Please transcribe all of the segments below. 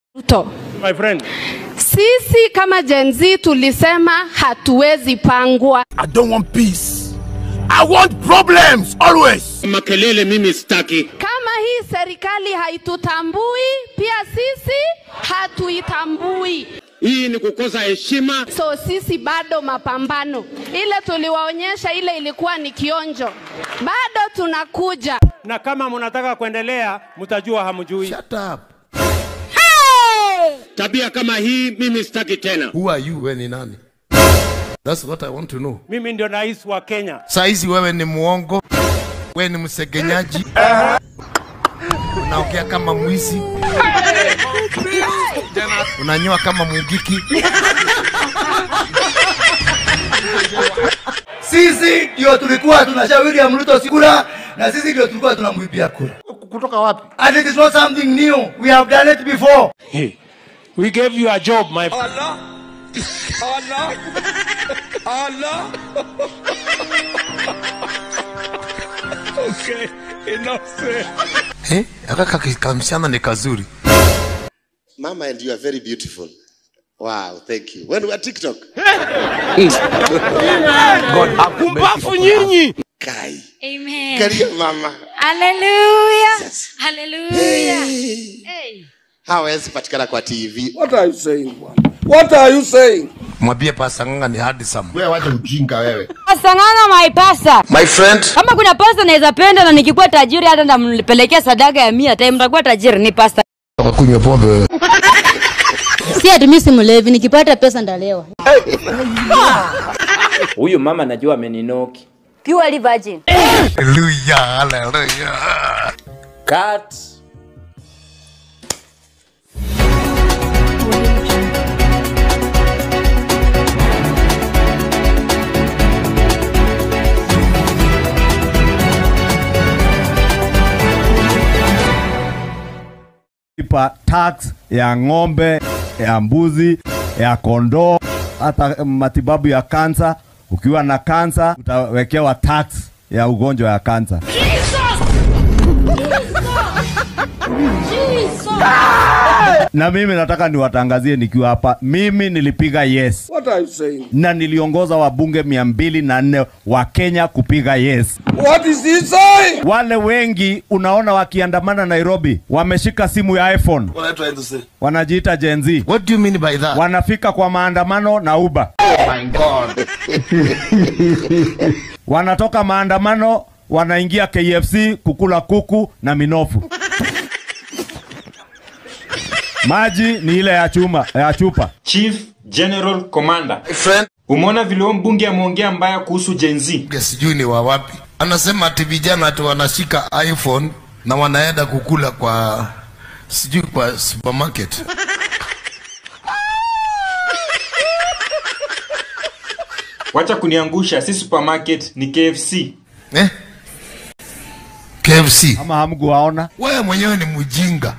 Ruto. My friend. Sisi kama Gen Z tulisema hatuwezi pangwa. I don't want peace. I want problems always. Makelele mimi sitaki. Kama hii serikali haitutambui, pia sisi hatuitambui. Hii ni kukosa heshima. So sisi bado mapambano. Ile tuliwaonyesha ile ilikuwa ni kionjo. Bado tunakuja. Na kama mnataka kuendelea, mtajua hamjui. Shut up. Tabia kama hii mimi sitaki tena. Who are you? Wewe ni nani? That's what I want to know. Mimi ndio rais wa Kenya. Saizi wewe ni muongo, wewe ni msegenyaji, unaongea kama mwizi, unanyoa kama mugiki. Sisi ndio tulikuwa tunashauri ya Ruto sikura na sisi ndio tulikuwa tunamwibia kura. Kutoka wapi? And it is not something new. We have done it before. Hey, we gave you a job, my Eh, aka kamsichana ni kazuri. Mama, and you are very beautiful. Wow, thank you. When we are TikTok. Pumbafu nyinyi. Kai. Amen. Karibu mama. Hallelujah. Yes. Hallelujah. Hey. Hey. Hawezi patikana kwa TV. What are you saying, bwana? What are you saying? Mwambie pasa nganga ni handsome. Wewe wacha ujinga wewe. Sang'ang'a my pasa. My friend, Kama kuna pasta naweza penda na nikikuwa tajiri hata ndampelekea sadaka ya mia time mtakuwa tajiri ni pasta. kunywa pombe. Si ati mimi si mlevi nikipata pesa ndalewa. Huyu mama najua ameninoki. Purely virgin. Hallelujah, hallelujah. Cut. lipa tax ya ng'ombe, ya mbuzi, ya kondoo, hata matibabu ya kansa. Ukiwa na kansa utawekewa tax ya ugonjwa ya kansa. Na mimi nataka niwatangazie nikiwa hapa, mimi nilipiga yes What are you saying? na niliongoza wabunge mia mbili na nne wa Kenya kupiga yes. What is he saying? Wale wengi unaona wakiandamana Nairobi wameshika simu ya iPhone, What are you trying to say? wanajiita Gen Z. What do you mean by that? wanafika kwa maandamano na Uber. my God. Wanatoka maandamano wanaingia KFC kukula kuku na minofu. Maji ni ile ya chuma ya chupa. Chief General Commander, My friend, umeona vile huyo mbunge ameongea mbaya kuhusu Gen Z? sijui ni wa wapi. Anasema ati vijana ati wanashika iPhone na wanaenda kukula kwa sijui kwa supermarket. Wacha kuniangusha, si supermarket ni KFC. Eh? KFC. Ama hamkuwaona? Wewe mwenyewe ni mjinga.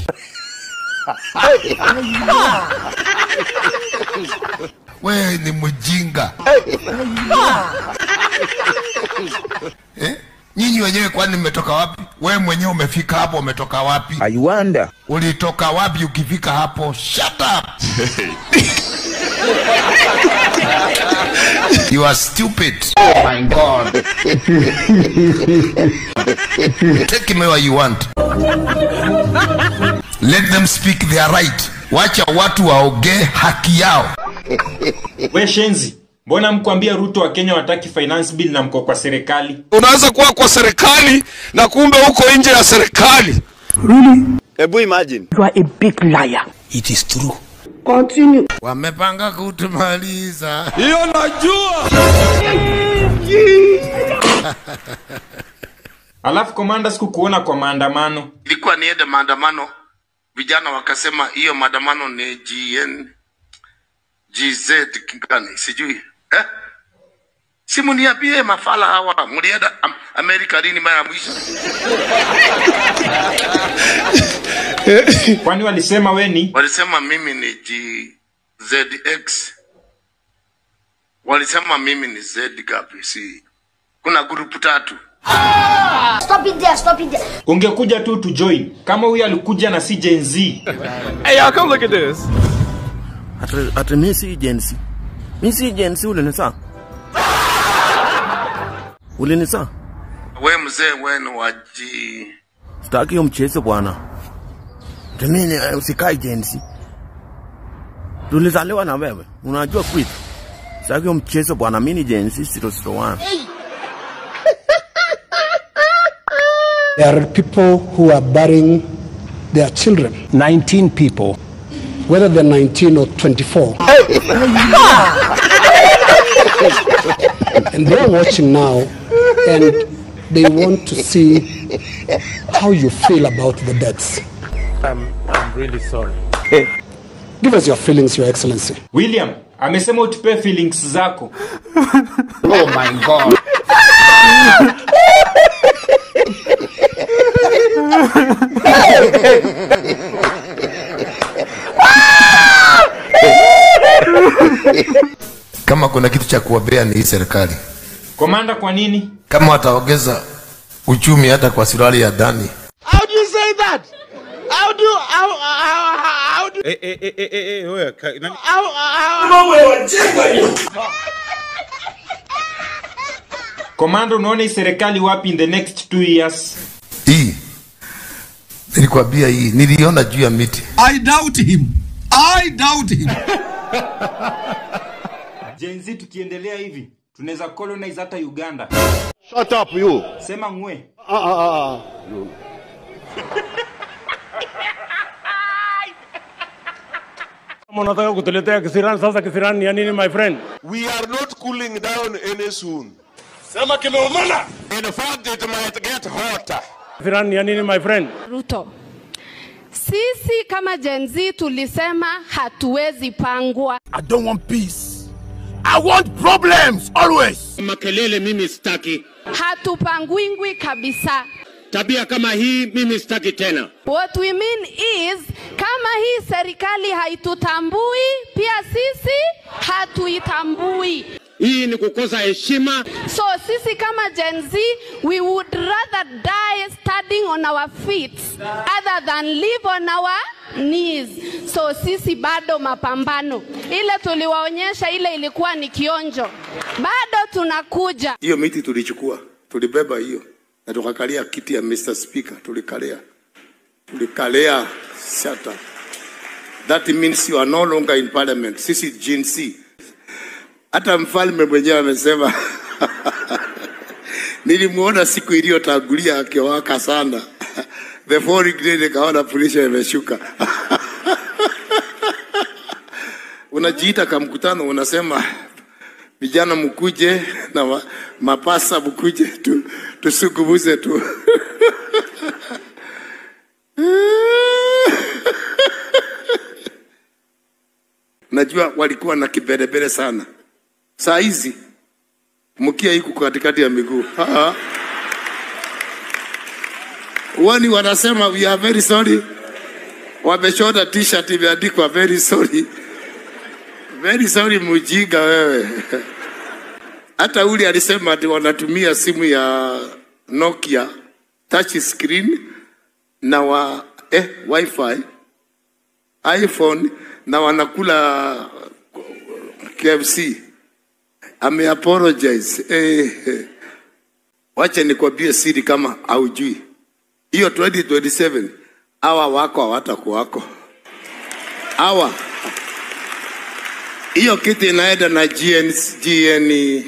Wewe ni mjinga. Eh? Nyinyi wenyewe kwani mmetoka wapi? Wewe mwenyewe umefika hapo umetoka wapi? I wonder. Ulitoka wapi ukifika hapo? Shut up. you are stupid. My God. Take me where you want. Let them speak their right. Wacha watu waongee haki yao. We shenzi, mbona mkuambia Ruto wa Kenya wataki finance bill na mko kwa serikali? Unaweza kuwa kwa serikali na kumbe uko nje ya serikali. Hebu imagine. Wamepanga kutumaliza. Hiyo najua. Alafu komanda, sikukuona kwa maandamano. Ilikuwa niende maandamano, vijana wakasema hiyo maandamano ni GN GZ gani sijui eh? Si muniambie mafala hawa mlienda am Amerika lini mara ya mwisho? Kwani walisema we ni Walisema mimi ni GZX, walisema mimi ni Z gapi? Si kuna grupu tatu Stop it there, stop it there. ungekuja tu to join kama huyu alikuja na si Gen Z. Hey, y'all, come look at this. Ati, ati mi si jensi. Mi si jensi ulinisa. Ulinisa. We mzee wenu waji Sitaki hiyo mchezo bwana. Ati mimi eh, usikai jensi. Tulizaliwa na wewe. Unajua quit. Sitaki hiyo mchezo bwana. Mimi ni jensi 001. There are people who are burying their children. 19 people. Whether they're 19 or 24. and they're watching now and they want to see how you feel about the deaths. I'm, I'm really sorry. Give us your feelings, Your Excellency. William amesema utupe feelings zako. Oh my God. Kama kuna kitu cha kuwabea ni hii serikali. Komanda, kwa nini? Kama wataongeza uchumi hata kwa suruali ya ndani, How do you say that? How do how how how, how do Eh, eh, eh, eh, eh, eh, wewe, ka- nani- how how Komanda, unaona hii serikali wapi in the next two years? hii nilikwambia, hii niliona juu ya miti. I doubt him. I doubt him. Gen Z tukiendelea hivi tunaweza colonize hata Uganda. Shut up, you. Sema ngwe. Ah, ah, ah, ah. Kama unataka kutuletea kisirani sasa, kisirani ni ya nini my friend? We are not cooling down any soon. Sema kimeumana. In fact, it might get hotter. Kisirani ni ya nini my friend? Ruto, sisi kama Gen Z tulisema hatuwezi pangwa. I don't want peace. I want problems always. Makelele mimi sitaki. Hatupangwingwi kabisa. Tabia kama hii mimi sitaki tena. What we mean is kama hii serikali haitutambui, pia sisi hatuitambui. Hii ni kukosa heshima. So sisi kama Gen Z, we would rather die standing on our feet other than live on our knees. So sisi bado mapambano. Ile tuliwaonyesha ile ilikuwa ni kionjo. Bado tunakuja. hiyo miti tulichukua, tulibeba hiyo na tukakalia kiti ya Mr. Speaker, tulikalia tulikalia. Shut up. That means you are no longer in parliament. Sisi Gen Z. Hata mfalme mwenyewe amesema nilimuona siku iliyotangulia akiwaka sana the foreign grade, nikaona pressure imeshuka unajiita ka mkutano, unasema vijana mkuje na ma, mapasa mkuje tu, tusungumuze tu najua walikuwa na kibelebele sana. Saa hizi mkia iko katikati ya miguu. Ah. Wani wanasema we are very sorry, wameshona t-shirt imeandikwa very sorry. Very sorry, mujinga wewe. Hata ule alisema ati wanatumia simu ya Nokia touch screen na wa eh, wifi iPhone na wanakula KFC. Ame apologize. Eh, eh. Wacha nikwambie siri kama haujui. Hiyo 2027 hawa wako hawatakuwako. Hawa hiyo kiti inaenda na GN, GN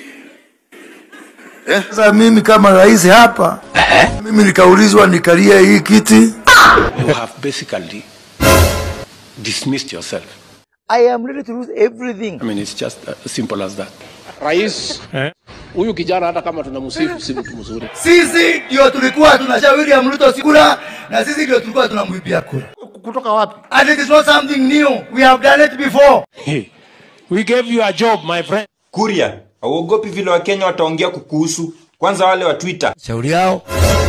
Sasa mimi kama rais hapa, mimi nikaulizwa nikalie hii kiti. You have basically dismissed yourself. I am ready to lose everything. I mean, it's just uh, simple as that. Rais huyu kijana hata kama tunamsifu si mtu mzuri. Sisi ndio tulikuwa tunashauri William Ruto kura na sisi ndio tulikuwa tunamwibia kura. Kutoka wapi? And it is not something new. We have done it before. Hey, we gave you a job, my friend. Kuria, hauogopi vile Wakenya wataongea kukuhusu? Kwanza wale wa Twitter. Shauri yao.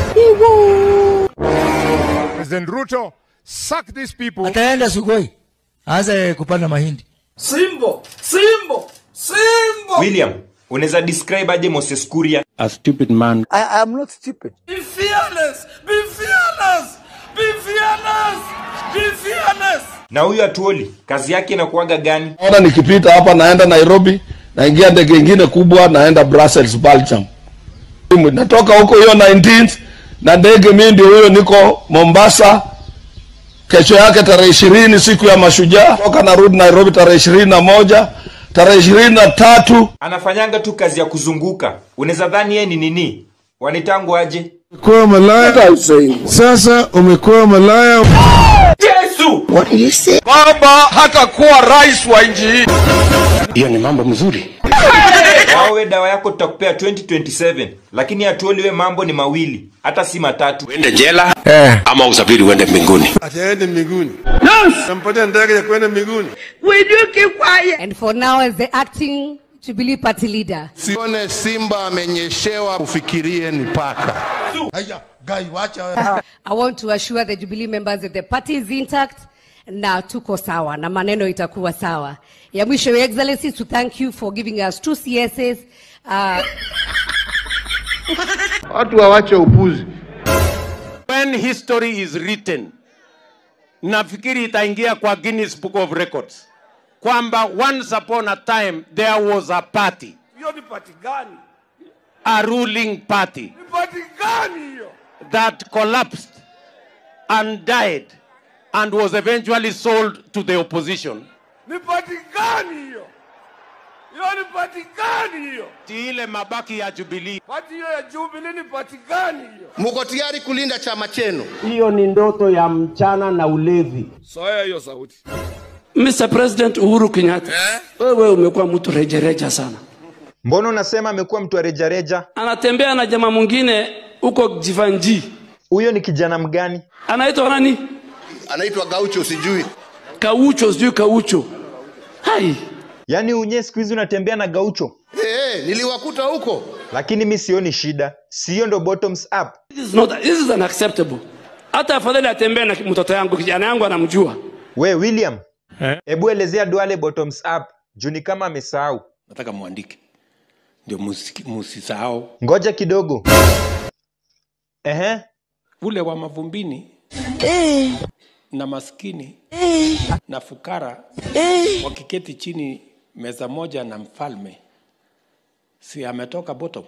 President Ruto, suck these people. Ataenda Sugoi. Aanze kupanda mahindi. Simbo, Simbo, Simbo. William, unaweza describe aje Moses Kuria? a stupid man. I am not stupid. Be fearless! Be fearless! Be fearless! Be fearless! na huyu atuoli kazi yake inakuwaga gani Naona nikipita hapa naenda Nairobi, naingia ndege ingine kubwa naenda Brussels, Belgium. Natoka huko hiyo 19th na ndege mimi ndio huyo niko Mombasa. Kesho yake tarehe ishirini siku ya mashujaa, toka narudi Nairobi tarehe ishirini na moja tarehe ishirini na tatu anafanyanga tu kazi ya kuzunguka unaweza dhani yeye ni nini wanitangu aje Umekuwa malaya. Sasa umekuwa malaya. yesu What did you say? Baba hatakuwa rais wa nchi hii. Hiyo ni mambo mzuri. wawe dawa yako tutakupea 2027 lakini atuoli we mambo ni mawili hata si matatu Uende jela ama usafiri uende mbinguni. Ataende mbinguni. Yes. Nampatia ndege ya kwenda mbinguni. Will you keep quiet? And for now, as the acting Jubilee Party leader, Sione simba amenyeshewa, ufikirie ni paka. Haya, gai wacha. I want to assure the Jubilee members that the party is intact na tuko sawa na maneno itakuwa sawa. Ya mwisho, Your Excellency, to thank you for giving us two CSs. Uh, Watu wawache upuzi. When history is written, nafikiri itaingia kwa Guinness Book of Records kwamba once upon a time there was a party, Hiyo ni pati gani? a ruling party Ni pati gani hiyo? that collapsed and died and was eventually sold to the opposition. Ni pati gani hiyo? Hiyo ni pati gani hiyo? Ti ile mabaki ya Jubilee. Pati hiyo ya Jubilee ni pati gani hiyo? Muko tayari kulinda chama chenu? Hiyo ni ndoto ya mchana na ulevi. Soya hiyo sauti. Mr. President Uhuru Kenyatta, wewe umekuwa mtu rejereja sana. mbona unasema amekuwa mtu wa rejareja Anatembea na jamaa mwingine huko Jivanji, huyo ni kijana mgani anaitwa nani? Anaitwa Gaucho sijui. Kaucho, sijui Kaucho. Hai, yaani unye siku hizi unatembea na gaucho Eh, eh, niliwakuta huko. lakini mi sioni shida siyo ndo bottoms up this is not, this is unacceptable. Hata afadhali atembee na mtoto yangu, kijana yangu anamjua. we william hebu elezea duale bottoms up juu ni kama amesahau Nataka muandike ndio musiki- musisahau ngoja kidogo Ehe. ule wa mavumbini na maskini na fukara wakiketi chini meza moja na mfalme, si ametoka bottom?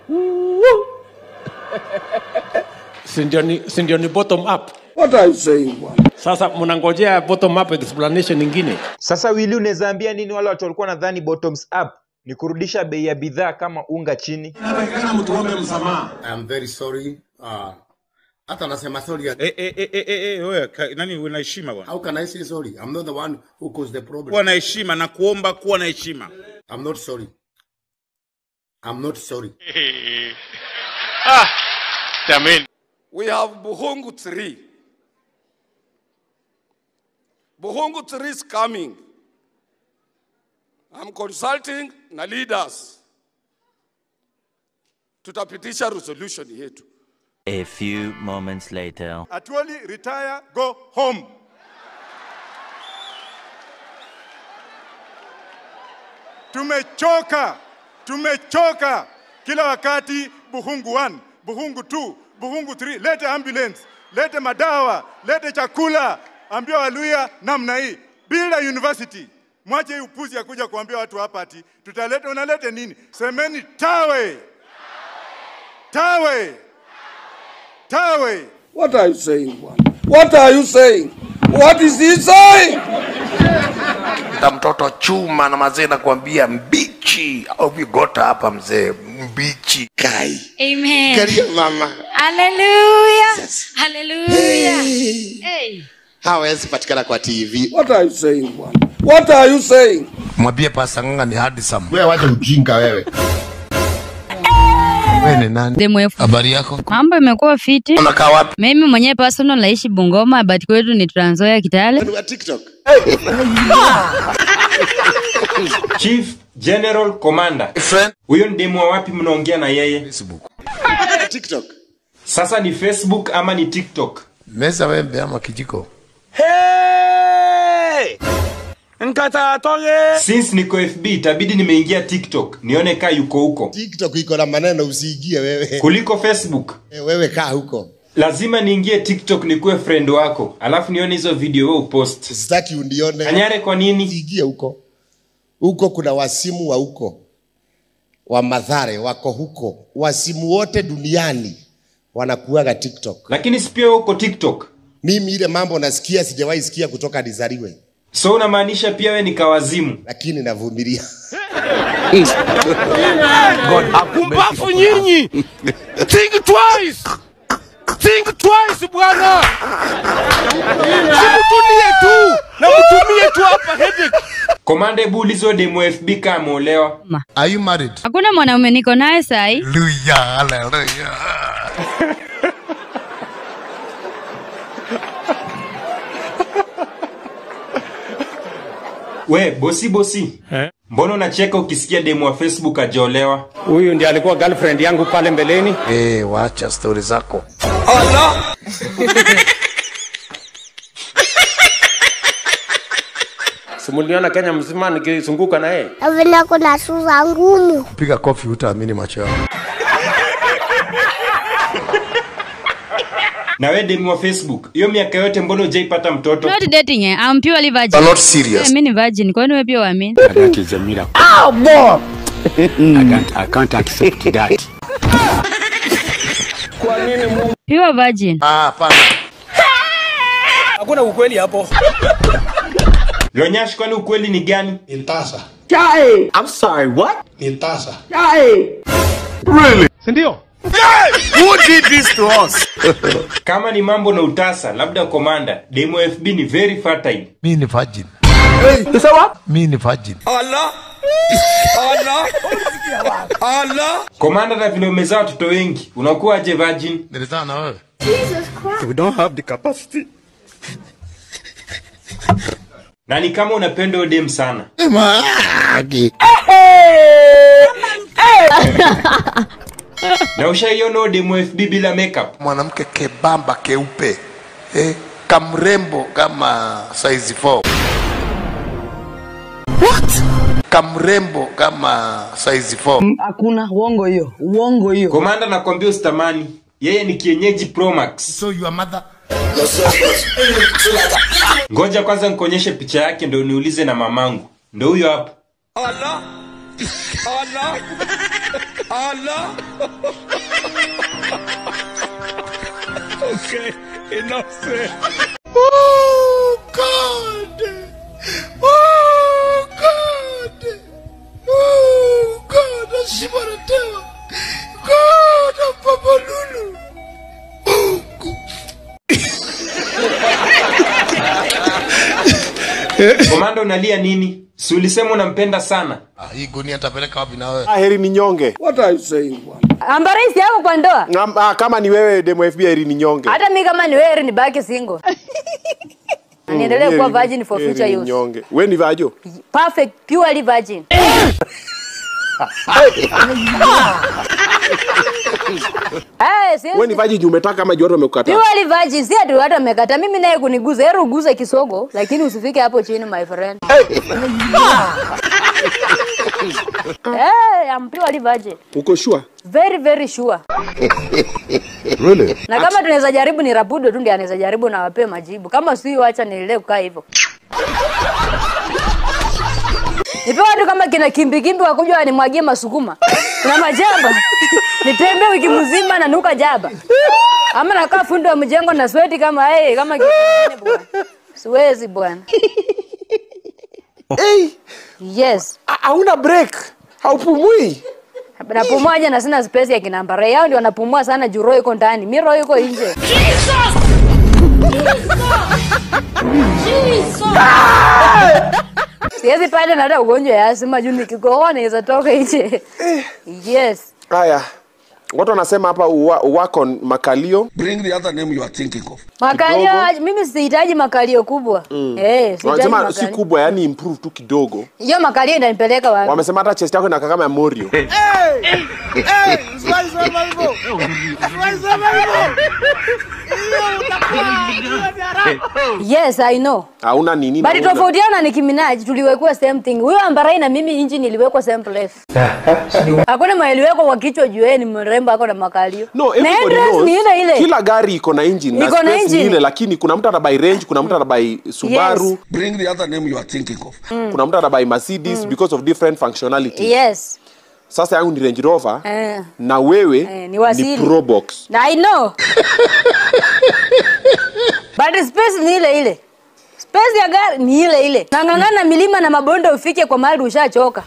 si ndio ni, si ndio ni bottom up? What are you saying bwana? Sasa mnangojea bottom up explanation nyingine? sasa wili unaweza ambia nini wale watu walikuwa nadhani bottoms up ni kurudisha bei ya bidhaa kama unga chini I am very sorry. Uh, hata nasema sorry. Eh, eh, eh, eh, eh, eh, wewe, ka- nani una heshima bwana? How can I say sorry? I'm not the one who caused the problem. Kuwa na heshima na kuomba kuwa na heshima. I'm not sorry. I'm not sorry. Ah, jamani. We have Buhungu 3. Buhungu 3 is coming. I'm consulting na leaders. Tutapitisha resolution yetu. A few moments later. Atuoli retire, go home. Tumechoka, tumechoka kila wakati Buhungu 1, Buhungu 2, Buhungu 3, lete ambulance, lete madawa, lete chakula, ambia Waluya namna hii. Bila university, mwache hii upuzi ya kuja kuambia watu hapa ati tutaleta, unalete nini? Semeni tawe, tawe, tawe. What are you saying, bwana? What are you saying? What is he saying? na mtoto chuma na mazee nakwambia mbichi au vigota hapa mzee mbichi kai Amen. Karia mama Hallelujah. Hallelujah. Hey. hawezi patikana kwa tv What are you saying, bwana? What are you saying? mwambie pasanganga ni hadisam wewe wacha ujinga wewe wewe ni nani habari yako Mambo imekuwa fiti. unakaa wapi Mimi mwenyewe personal naishi Bungoma but kwetu ni Trans Nzoia Kitale. wa tiktok chief general commander huyo ni demu wa wapi mnaongea na yeye tiktok sasa ni facebook ama ni tiktok meza wembe ama kijiko nkatatoge since niko fb itabidi nimeingia tiktok nione kaa yuko huko tiktok iko na maneno usiingie wewe kuliko facebook Eh, wewe kaa huko lazima niingie tiktok nikuwe friend wako alafu nione hizo video wewe upost sitaki unione Kanyare kwa nini usiingie huko huko kuna wasimu wa huko wa madhare wako huko wasimu wote duniani wanakuaga tiktok lakini si pia huko tiktok mimi ile mambo nasikia sijawahi sikia kutoka nizaliwe so unamaanisha pia we ni kawazimu lakini navumilia Pumbafu nyinyi! Think twice! Think twice bwana! Simutulie tu na mtumie tu hapa headache. komanda hebu ulizo demo fb kaa ameolewa Are you married? hakuna mwanaume niko naye sahi Hallelujah, hallelujah. we bosi bosi mbona unacheka ukisikia demo wa facebook ajaolewa Huyu ndiye alikuwa girlfriend yangu pale mbeleni. Eh, wacha stori zako. Simuliona Kenya mzima nikizunguka na yeye. vile kuna sura ngumu. Piga kofi utaamini macho yako. na we demo wa facebook hiyo miaka yote mbona ujaipata mtoto not dating eh I'm purely virgin You're not serious. Eh, mimi ni virgin kwani wewe pia uamini That is a miracle. oh boy I can't, I can't accept that. pure virgin Ah, hapana. hakuna ukweli hapo lonyash kwani ukweli ni gani Intasa. Chai. I'm sorry, what? Intasa. Chai. Really? Sindio? Who did this to us? kama ni mambo na utasa labda komanda demo fb ni very fertile Mi ni virgin. You say what? Mi ni virgin. Allah. Allah. Allah. komanda na vile umezaa watoto wengi unakuwaje virgin Nilizaa na wewe. we don't have the capacity na ni kama unapenda odem sana Magi. na ushaiona odem fb bila makeup Mwanamke kebamba keupe. Eh, kamrembo kama size 4. What? Kamrembo kama size 4. hakuna uongo hiyo uongo hiyo komanda nakwambia usitamani yeye ni kienyeji promax So your mother ngoja kwanza nikuonyeshe picha yake ndo niulize na mamangu ndo huyo hapo Allah. Allah. Allah. Okay, enough said. Oh God. Oh God. Oh God. Ashibaratewa. God of Papa Lulu. komanda unalia nini si ulisema unampenda sana Ah, hii gunia tapeleka wapi na wewe? heri ni nyonge What are you saying? ambarisi yako kwa ndoa Ngam- ah, kama ni wewe demo fb heri ni nyonge hata mi kama ni wewe nibaki single Na niendelee Heri kuwa ni- virgin for heri future ni use nyonge we ni vajo perfect purely virgin Eh, si- we ni vaji juu umetaka kama juu watu wamekukataa purely virgin si ati watu wamekata mimi naye kuniguza heri uguze kisogo lakini usifike hapo chini my friend Eh, I'm purely virgin uko sure very very sure really na kama tunaweza jaribu ni rabudo tu ndiye anaweza jaribu na wapee majibu kama si wacha niendelee kukaa hivyo nipe watu kama kina kimbikimbi wakuja wanimwagie masukuma na majaba nitembee wiki mzima na nuka jaba ama nakaa fundi wa mjengo na sweti kama hey, kama kitu kingine bwana siwezi bwana hey. yes hauna break haupumui napumuaje na sina space ya kinambare yao ndio wanapumua sana juu roho iko ndani mi roho iko nje siwezi pale na hata ugonjwa ya asima juu nikikohoa naweza toka nje yes haya watu wanasema hapa uwa- wako makalio Bring the other name you are thinking of. makalio mimi sihitaji makalio kubwa Mm. eh sihitaji wanasema si makalio kubwa yani improve tu kidogo hiyo makalio inanipeleka wapi wamesema hata chest yako inakaa kama ya morio sema hivyo. Siwezi sema hivyo. Hiyo utakuwa hiyo ni haramu. Yes, I know. hauna nini na But una- tofautiana na Nicki Minaj tuliwekwa same thing. Huyo Ambarai na mimi inji niliwekwa same place. Hakuna mailiwekwa kwa kichwa juu yeye ni mrembo ako na makalio. No, na everybody dress knows. ni ile ile. Kila gari iko na engine na Iko na space ni engine. ile, lakini kuna mtu anabai Range, kuna mtu anabai Subaru, Bring the other name you are thinking of. kuna mtu anabai Mercedes because of different functionality. Yes. Sasa yangu ni Range Rover Eh. na wewe Eh, ni wasili. Probox. Na I know. But space ni ile ile. Space ya gari ni ile ile. Nang'ang'ana milima na mabonde ufike kwa mahali ushachoka.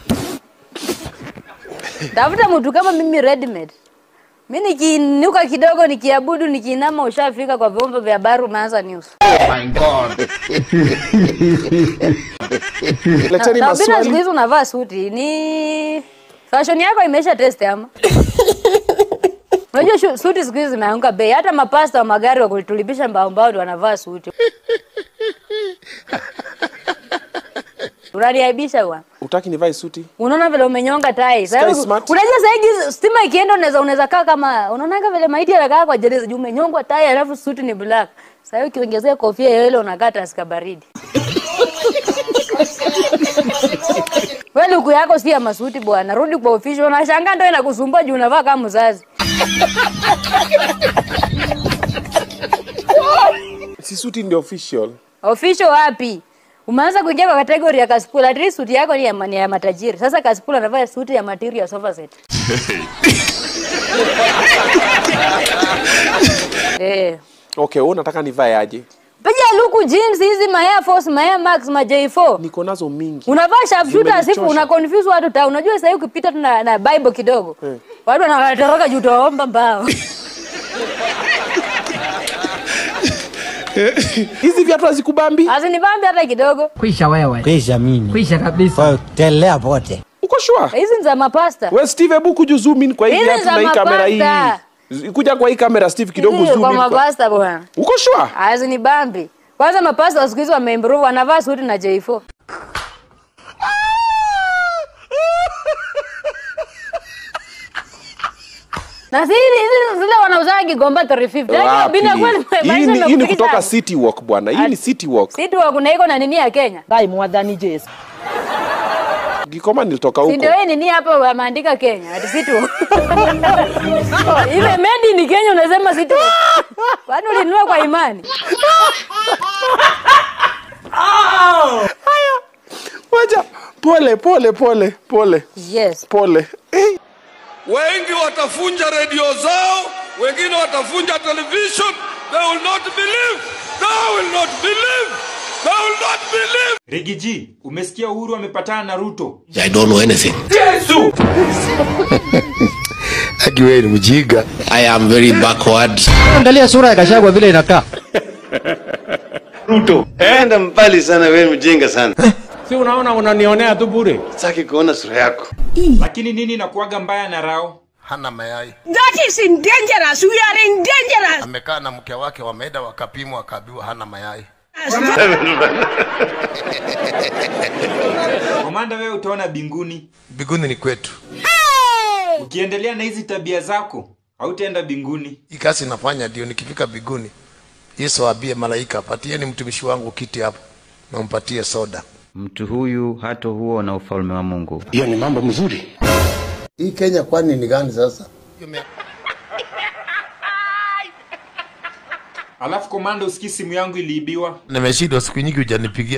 Tafuta mtu kama mimi ready made. Mimi nikiinuka kidogo nikiabudu nikiinama ushafika kwa vyombo vya habari umeanza news. my God. Leteni Na- na bila maswali. siku hizi unavaa suti ni fashion yako imeisha test ama? Unajua shu- suti siku hizi zimeanguka bei. Hata mapasta wa magari wa kulitulipisha mbao mbao ndio wanavaa suti. Unaniaibisha bwana. Utaki nivae suti? Unaona vile umenyonga tai. Sasa Sky smart. unajua sasa hivi stima ikienda unaweza unaweza kaa kama unaonaga vile maiti anakaa kwa jeneza juu umenyongwa tai alafu suti ni black. Sasa hiyo ukiongezea kofia ya ile unakaa taska baridi. Wewe luku yako si ya masuti bwana. Rudi kwa official unashangaa ndio inakusumbua juu unavaa kama mzazi. Si suti ndio official. Official wapi? Umeanza kuingia kwa kategori ya kaspula. At least suti yako ni ya, ni ya matajiri. Sasa kaspula anavaa suti ya material sofa set. Eh. Okay, wewe unataka nivae aje? Piga luku jeans hizi ma Air Force, ma Air Max, ma J4. Niko nazo mingi. Unavaa sharpshooter asifu Zimenichosha. una confuse watu ta. Unajua sasa hivi ukipita tu na, na Bible kidogo. Eh. Watu wanatoroka juu utaomba mbao. Hizi viatu hazikubambi? Hazinibambi hata kidogo. Kwisha wewe. Kwisha mimi. Kwisha kabisa. Telea pote. Uko sure? Hizi ni za mapasta. We Steve, hebu kuja zoom in kwa hii Hizi viatu za na hii kamera hii. mapasta. Z- Kuja kwa hii kamera Steve kidogo Hizi zoom kwa in. Kwa... mapasta bwana. Uko sure? Hazinibambi. Kwanza mapasta wa siku hizi wameimprove, wanavaa suti na J4. Na si hizi hizi zile wanauzaga Kigomba 350. Yaani Wapi? bila kweli Hii maisha ni, hii ni imekufikisha kutoka hapo. City Walk bwana. Hii ni City Walk. Sisi wa kuna iko na nini ya Kenya? Dai mwadhani Jesu. Gikoma nilitoka Si huko. ndio hii nini hapo wameandika Kenya? Ati sisi tu. Ile made ni Kenya unasema sisi tu. Kwani ulinunua kwa imani? Wacha pole pole pole pole. Yes. Pole. Eh. Wengi watafunja redio zao, wengine watafunja television. They will not believe. They will not believe. They will not believe. Regi G, umesikia Uhuru amepatana na Ruto? I don't know anything. Yesu! Aki wewe ni mjinga. I am very backward. Angalia sura ya Gachagua vile inakaa. Ruto, enda mbali sana, wewe ni mjinga sana. Si unaona unanionea tu bure. Sitaki kuona sura yako. Lakini nini inakuwaga mbaya na Rao? Hana mayai. That is in dangerous. We are in dangerous. Amekaa na mke wake, wameenda wakapimwa, wakaambiwa hana mayai. Komanda, wewe utaona binguni. Biguni ni kwetu. Ukiendelea na hizi tabia zako, hautaenda binguni. Hii kazi nafanya ndio nikifika biguni, Yesu aambie malaika, patieni mtumishi wangu kiti hapo, nampatie soda. Mtu huyu hata huo na ufalme wa Mungu. Hiyo ni mambo mzuri. Hii Kenya kwani ni gani sasa? Alafu komanda, usikii simu yangu iliibiwa. Nimeshindwa siku nyingi hujanipigia.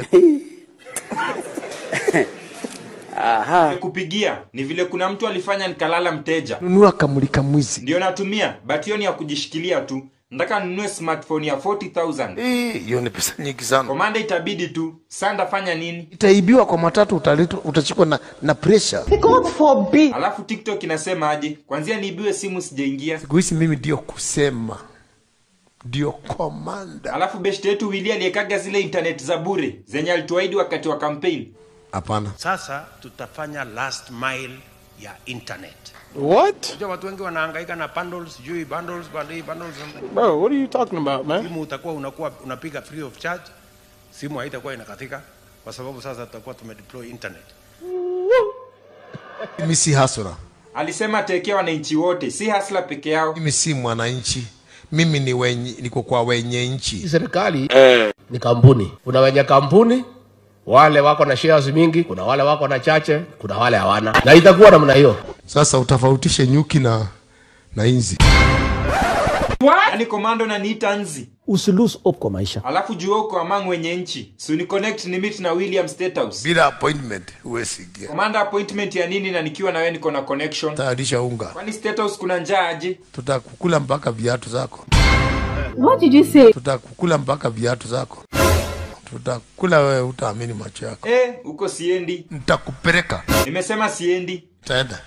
Kupigia ni vile kuna mtu alifanya nikalala mteja. Nunua kamulika mwizi. Ndio natumia, but hiyo ni ya kujishikilia tu. Nataka ninunue smartphone ya 40000. Eh, Hiyo ni pesa nyingi sana. Komanda, itabidi tu. Sasa ndafanya nini? Itaibiwa kwa matatu, utaletwa, utachikwa na, na pressure. God forbid. Alafu TikTok inasema aje? Kwanzia niibiwe simu sijaingia. Siku hizi mimi ndio kusema, ndio komanda. Alafu beshte yetu Willy aliyekaga zile internet za bure zenye alituahidi wakati wa campaign. Hapana. Sasa tutafanya last mile ya internet. What? Unajua watu wengi wanahangaika na bundles, sijui bundles, bundles, bundles. Bro, what are you talking about, man? Simu utakuwa unakuwa unapiga free of charge. Simu haitakuwa inakatika kwa sababu sasa tutakuwa tumedeploy internet. Mimi si hasura. alisema atekea wananchi wote si hasla peke yao mimi si mwananchi mimi ni wenye, niko kwa wenye nchi serikali ni kampuni kuna wenye kampuni wale wako na shares mingi kuna wale wako na chache kuna wale hawana na itakuwa namna hiyo sasa utofautishe nyuki na na inzi yaani komando na niita nzi usilose hope kwa maisha alafu jua uko among wenye nchi so ni connect ni meet na william state house bila appointment huwezi ingia komanda appointment ya nini na nikiwa na wewe niko na connection tayarisha unga kwani state house kuna njaa aje tutakukula mpaka viatu zako What did you say? tutakukula mpaka viatu zako tutakula wewe utaamini macho yako eh huko siendi nitakupeleka nimesema siendi taenda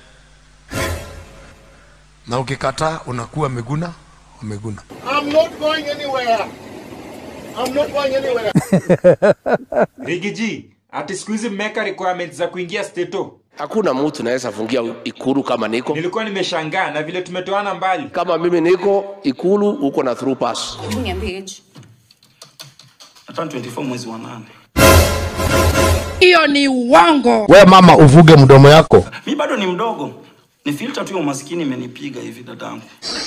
na ukikataa unakuwa meguna umeguna I'm not going anywhere. I'm not going anywhere. rigiji ati siku hizi mmeweka requirements za kuingia steto hakuna mtu naweza fungia ikulu kama niko nilikuwa nimeshangaa na vile tumetoana mbali kama mimi niko ikulu uko na through pass hata 24 mwezi wa nane Hiyo ni uongo. we mama uvuge mdomo yako mi bado ni mdogo ni filter tu ya umaskini imenipiga hivi dadangu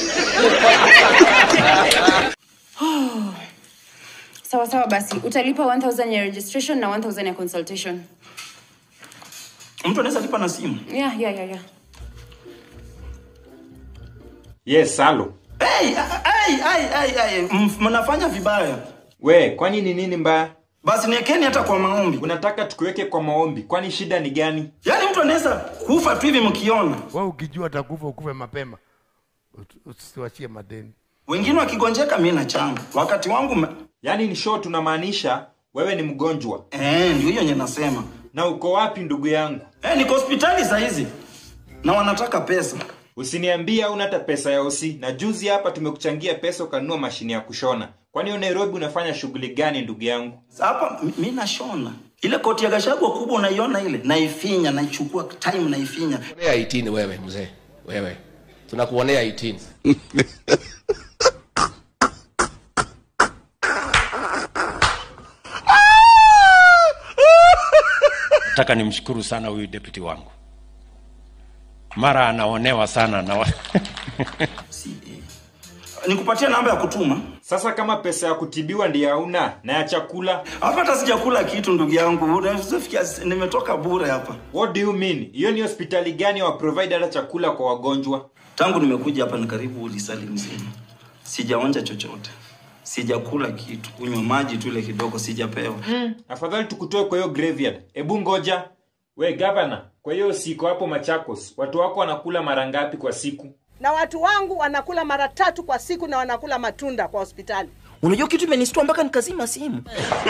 sawa sawa basi utalipa 1000 ya registration na 1000 ya consultation mtu anaweza lipa na simu yeah, yeah, yeah, yeah. yes salo hey, hey, hey, hey, hey. m- mnafanya vibaya we kwani ni nini mbaya basi niekeni hata kwa maombi unataka tukuweke kwa maombi kwani shida ni gani yaani mtu anaweza kufa tu hivi mkiona wewe ukijua utakufa ukufe mapema Ut- usiwachie madeni wengine wakigonjeka mi na changa wakati wangu me... yaani ni show tunamaanisha wewe ni mgonjwa eh, ndio hiyo nye nasema na uko wapi ndugu yangu eh, niko hospitali sahizi na wanataka pesa usiniambie hauna hata pesa ya osi na juzi hapa tumekuchangia pesa ukanunua mashine ya kushona kwani hiyo nairobi unafanya shughuli gani ndugu yangu hapa mi- mi nashona ile koti ya gashagwa kubwa unaiona ile naifinya naichukua time naifinya Kuonea 18 wewe mzee wewe tunakuonea 18 nataka nimshukuru sana huyu deputy wangu mara anaonewa sana na wa... nikupatia namba ya kutuma sasa kama pesa ya kutibiwa ndiyo hauna na ya chakula hapa hata sijakula kitu ndugu yangu unafikia nimetoka bure hapa what do you mean hiyo ni hospitali gani wa provide hata chakula kwa wagonjwa tangu nimekuja hapa ni karibu lisali mzima sijaonja chochote sijakula kitu kunywa maji tu ile kidogo sijapewa mm. afadhali tukutoe kwa hiyo graveyard hebu ngoja we gavana kwa hiyo siko hapo machakos watu wako wanakula mara ngapi kwa siku na watu wangu wanakula mara tatu kwa siku na wanakula matunda kwa hospitali. unajua kitu imenistua mpaka nikazima simu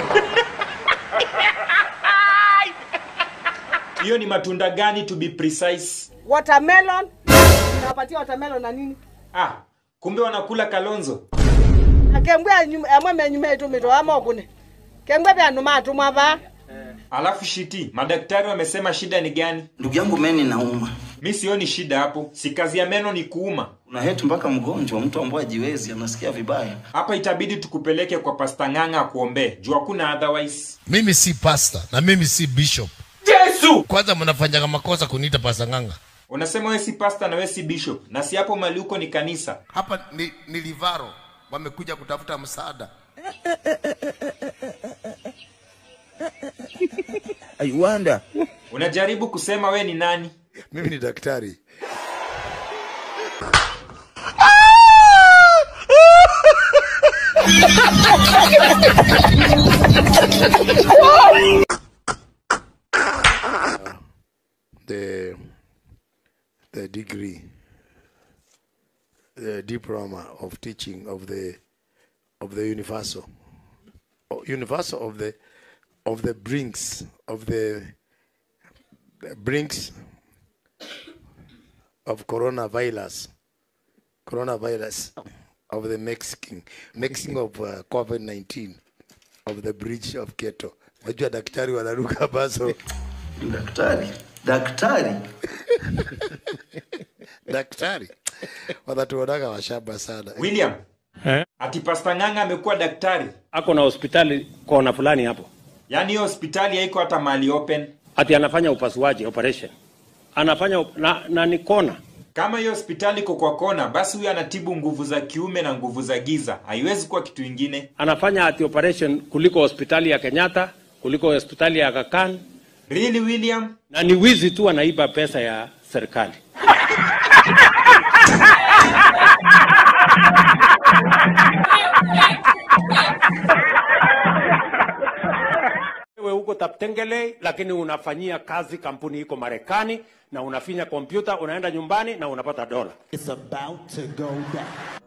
hiyo ni matunda gani to be precise Watermelon, nawapatia watermelon na nini? ah kumbe wanakula kalonzo Akembwe amwe menyume tu mito ama kune. Kembwe bya numa tu mwava. alafu shiti madaktari wamesema shida ni gani ndugu yangu meni nauma mi sioni shida hapo si kazi ya meno ni kuuma una heti mpaka mgonjwa mtu ambaye ajiwezi anasikia vibaya hapa itabidi tukupeleke kwa pasta ng'ang'a akuombee juu hakuna otherwise mimi si pasta na mimi si bishop yesu kwanza mnafanyaga makosa kuniita pasta ng'anga unasema we si pasta na we si bishop na si hapo mali huko ni kanisa hapa ni, ni livaro wamekuja kutafuta msaada I wonder. unajaribu kusema we ni nani mimi ni daktari the the degree the diploma of teaching of the of the universal oh, universal of the of the brinks of the brinks of coronavirus coronavirus of the Mexican mixing of uh, COVID-19 of the bridge of Keto. Najua daktari wanaruka baso. Daktari, daktari, daktari wanatuonaga washamba sana. william ati pasta ng'ang'a amekuwa daktari ako na hospitali kona fulani hapo yaani hiyo hospitali haiko hata mahali open ati anafanya upasuaji operation anafanya na, na ni kona. Kama hiyo hospitali iko kwa kona, basi huyu anatibu nguvu za kiume na nguvu za giza. Haiwezi kuwa kitu ingine. Anafanya ati operation kuliko hospitali ya Kenyatta, kuliko hospitali ya Aga Khan. Really, William? Na ni wizi tu, anaiba pesa ya serikali. Wewe huko Taptengele, lakini unafanyia kazi kampuni iko Marekani na unafinya kompyuta, unaenda nyumbani na unapata dola. It's about to go down.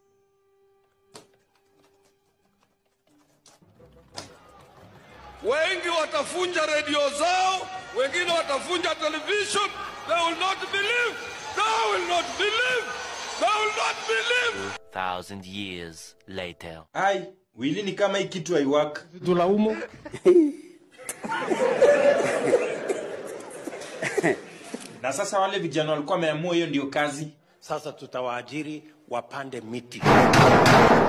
wengi watafunja redio zao, wengine watafunja television. They will not believe. They will not believe. They will not believe. Thousand years later. Ai, Wili ni kama hii kitu haiwak. Tulaumu. Na sasa wale vijana walikuwa wameamua hiyo ndio kazi. Sasa tutawaajiri wapande miti.